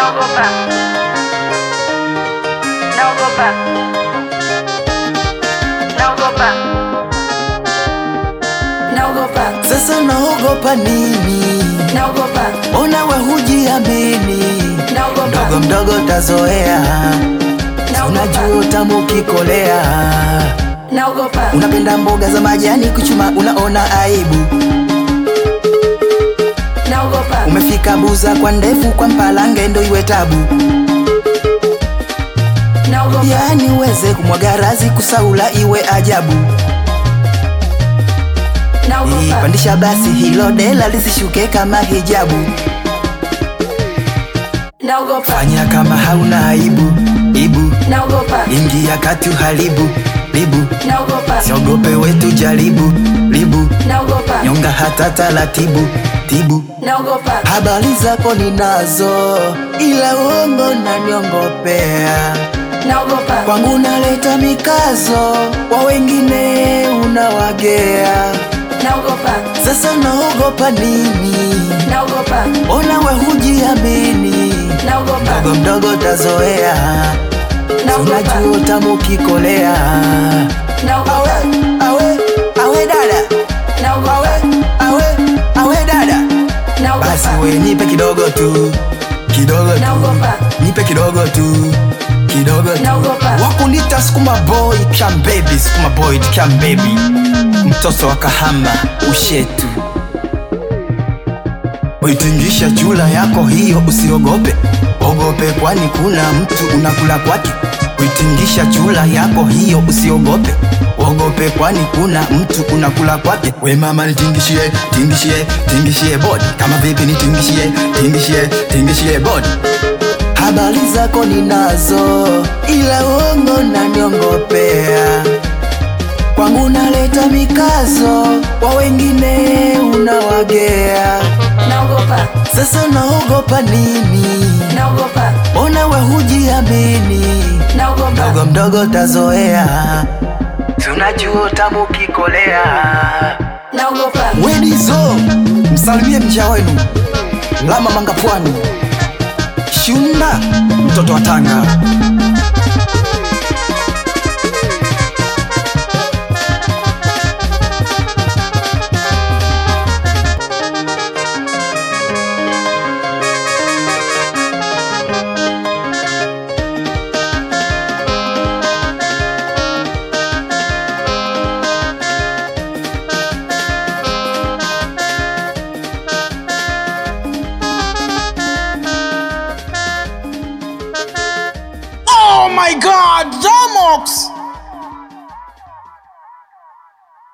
Naogopa. Naogopa. Naogopa. Naogopa. Sasa naogopa nini? Naogopa. Ona we hujiamini, Naogopa. mdogo mdogo tazoea, unajua utamu ukikolea. Naogopa. Unapenda mboga za majani kuchuma, unaona aibu. Naogopa. Umefika Buza kwa ndefu, kwa Mpalange ndo iwe tabu. Naogopa. Yani uweze kumwaga razi, kusaula iwe ajabu. Naogopa. Pandisha basi hilo dela lisishuke kama hijabu. Naogopa. Fanya kama hauna aibu, ibu Naogopa. ingia kati uharibu, libu Naogopa. siogope wetu jaribu, libu Naogopa. nyonga hata taratibu, tibu Naogopa. habari zako ninazo, ila uongo naniongopea. Naogopa. Kwangu naleta mikazo, kwa wengine unawagea. Naogopa. Sasa naogopa nini? Naogopa. Ona we hujiamini, Naogopa. mdogo mdogo tazoea, Naogopa. unajua utamu ukikolea. Naogopa. Awe, awe, awe dada, Naogopa. awe, awe, awe dada, basi Naogopa. we nipe kidogo tu, kidogo tu, Naogopa. nipe kidogo tu, kidogo tu. Naogopa. Wakunita sukuma boy, cam baby, sukuma boy, cam baby, mtoto wa Kahama ushetu Uitingisha chula yako hiyo, usiogope ogope, kwani kuna mtu unakula kwake. Uitingisha chula yako hiyo, usiogope ogope, kwani kuna mtu unakula kwake. We mama nitingishie, tingishie, tingishie bodi, kama vipi nitingishie, tingishie, tingishie bodi. Habari zako ninazo, ila uongo naniongopea. Kwangu naleta mikazo, kwa wengine unawagea. Naogopa. Sasa naogopa nini? Naogopa. Ona we hujiamini, Naogopa. mdogo mdogo tazoea, tunajua utamu ukikolea. Naogopa. Wedizo, msalimie mja wenu Lama Manga Pwani, Shunda mtoto wa Tanga. Oh my god, Jamox!